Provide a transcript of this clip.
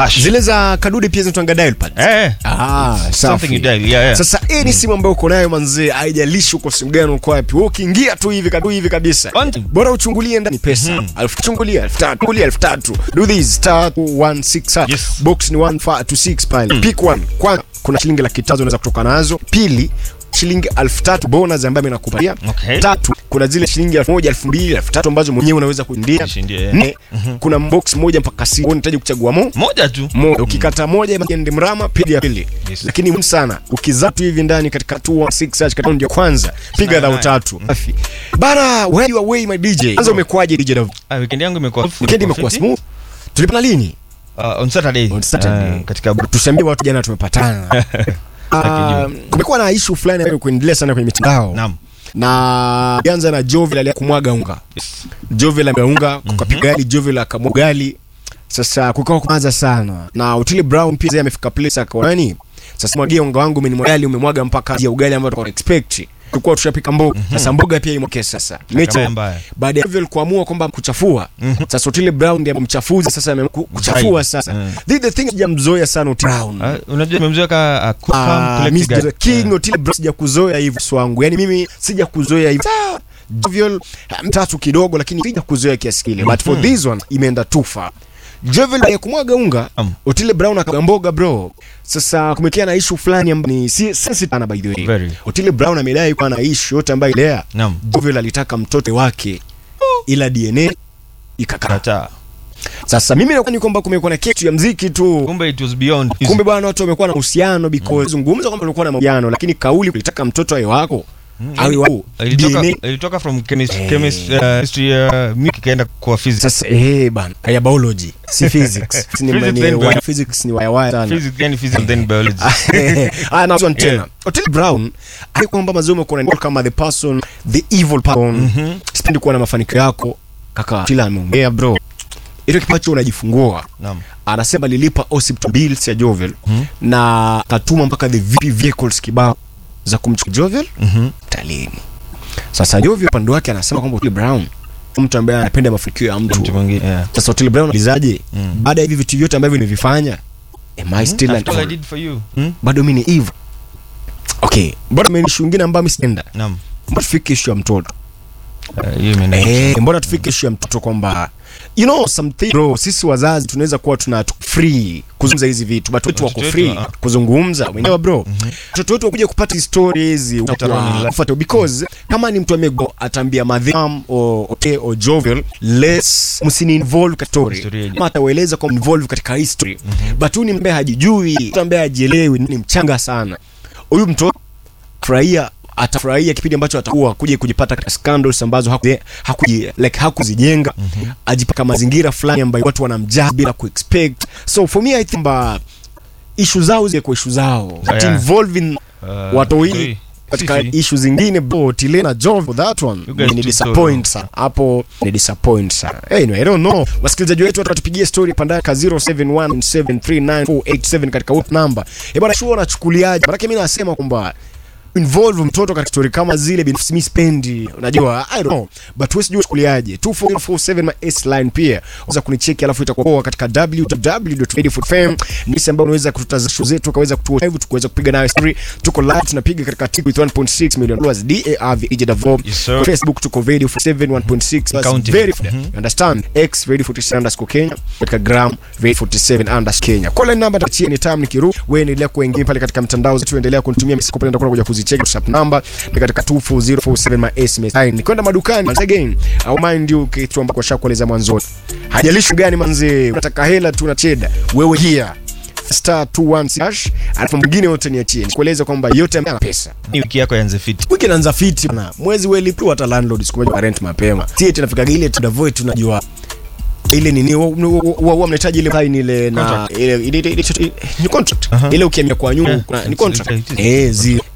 hash. zile za kadude pia zinatwanga dial pad Eh. Ah, Something safi. you dial, yeah, yeah. Sasa hii ni simu ambayo uko nayo manzee, haijalishi uko simu gani uko wapi. Wewe ukiingia tu hivi kadu hivi kabisa. One- Bora uchungulie ndani pesa. Elfu chungulia elfu tatu, chungulia elfu tatu. Do this star 166. Yes. Box ni 1 to 6 pale. Pick one. Kwanza kuna shilingi laki tatu unaweza kutoka nazo. Pili shilingi elfu tatu bonus ambayo inakupatia. Okay. Tatu kuna zile shilingi elfu moja, elfu mbili, elfu tatu ambazo mwenyewe unaweza kuindia. Kushindia, yeah. Nne kuna box moja mpaka sita. Unahitaji kuchagua mo Moja tu. moja ukikata moja ende mrama piga ya pili Yes. lakini muhimu sana ukizatu hivi ndani katika 216 search katika ndio kwanza piga dhao nine. tatu safi bana where you away my DJ kwanza umekuaje DJ Dav Ah, weekend yangu imekuwa weekend imekuwa fiti. smooth tulipana lini Uh, on Saturday. On Saturday. Uh, katika tusiambie watu jana tumepatana Ah, kumekuwa na issue fulani ambayo kuendelea sana kwenye mitandao Naam. na ianza na Jovel alia kumwaga unga Yes. Jovel ameunga kukapiga gali Jovel akamwaga gali sasa kukawa kuanza sana na Otile Brown pia yeye amefika place akaona nani sasa mwagia unga wangu umenimwaga gali umemwaga mpaka ya ugali ambao tulikuwa expect tulikuwa tushapika mboga sasa mboga pia imwake sasa mecha mbaya. baada ya Jovel kuamua kwamba kuchafua sasa Otile Brown ndiye mchafuzi sasa amekuchafua sasa Mm. the, the thing sijamzoea sana Otile Brown Ah, unajua nimemzoea ka Ah, akufa Mr. King Otile Brown sijakuzoea hivyo swangu. Yaani mimi sijakuzoea hivyo. Ah, Jovial ah, mtatu kidogo lakini sijakuzoea kiasi kile. But for this one imeenda too far. Jovial ya kumwaga unga, Um. Otile Brown akamboga bro. Sasa kumekea na issue fulani ambayo ni si sensitive sana by the way. Very. Otile Brown amedai kwa na issue yote ambayo ilea. Naam. Jovial alitaka mtoto wake ila DNA ikakataa. Kataa. Sasa mimi nakwani kwamba kumekuwa na kitu ya mziki tu. Kumbe it was beyond. Kumbe bwana watu wamekuwa na uhusiano because zungumza kwamba walikuwa na mahusiano lakini kauli kulitaka mtoto awe wako awe wako ilitoka DNA ilitoka from chemist chemist uh, history uh, music ikaenda kwa physics. sasa eh bana ya biology si physics Si ni Physics mani- then wa- biology. physics ni waya waya sana Physics then physics then biology. ah na one tena Otile Brown ali kwamba mazomo kuna kama the person the evil person sipendi kuwa na mafanikio yako kaka kila ameongea bro ile kipacho unajifungua Naam. anasema lilipa hospital bills ya Jovel na akatuma mpaka the VIP vehicles kibao za kumchukua Jovel Mhm. talini. Sasa Jovel upande wake anasema kwamba Otile Brown mtu ambaye anapenda mafanikio ya Mtu mtu. mwingine. Yeah. Sasa Otile Brown alizaje? Mm. Baada ya hivi vitu vyote ambavyo nimevifanya, am I still That's an all I did for you. Hmm? bado mimi ni evil. Okay, bado mimi ni nyingine ambayo mimi sienda. Naam. Mbona tufike issue ya mtoto? Uh, hiyo imeenda. Eh, mbona tufike issue ya mtoto kwamba you know something bro, sisi wazazi tunaweza kuwa tuna tu- free kuzungumza hizi vitu, but wetu wako Watoto free wetu, ah. kuzungumza wenyewe bro. Watoto wetu wakuja kupata stories Later on in life. ufuate because kama ni mtu amego atambia madham o okay, o jovial let's msini involve katika story Historia. kama atawaeleza kwa involve katika history but huyu ni ambaye hajijui, mtu ambaye hajielewi, ni mchanga sana. Huyu mtoto furahia atafurahia kipindi ambacho atakuwa kuja kujipata katika scandals ambazo haku, hakuji, like hakuzijenga ajipaka mazingira fulani ambayo watu wanamjaa bila kuexpect so for me i think ba issue zao zile kwa issue zao but Yeah. involving Uh, watoi sorry. katika Sisi. issue zingine bro Tilena Jove for that one You guys ni too disappoint so- sana hapo ni disappoint sana anyway I don't know wasikilizaji wetu watatupigia story pandani ka 0717394487 katika WhatsApp number eh bwana sure unachukuliaje maana mimi nasema kwamba involve mtoto katika story kama zile binafsi mimi spendi unajua i don't know but wewe sijui uchukuliaje 2447 my S line pia unaweza kunicheki alafu itakuwa poa katika www.radio4fm ni sehemu ambayo unaweza kututazama show zetu ukaweza kutua live tukaweza kupiga nayo story tuko live tunapiga katika TikTok with 1.6 million followers DARV Davo Yes, sir. Facebook tuko radio 47 1.6 plus Counting. very you understand X radio 47 underscore Kenya katika gram radio 47 underscore Kenya call number tachia ni time nikiru wewe endelea kuingia pale katika mtandao zetu endelea kunitumia message kupenda kuna kuja kuzicheck WhatsApp number ni katika 24047 my SMS line nikwenda madukani once again au mind you kitu ambacho shakueleza mwanzoni hajalishi gani manzi unataka hela tu na cheda wewe here star 21 hash alafu mwingine wote niachie nikueleza kwamba yote ana pesa Ni wiki yako yanze fit. wiki inaanza fiti bana mwezi welipiwa hata landlord siku moja wa rent mapema sie tunafika ile tunavoe tunajua ile nini wa- wa- wa- wa- mnahitaji ile sign ile na Contract. ile ile- ile- ile- ni contract ile ukiamia kwa nyuma Yeah. kuna- ni It's- contract it is. eh zi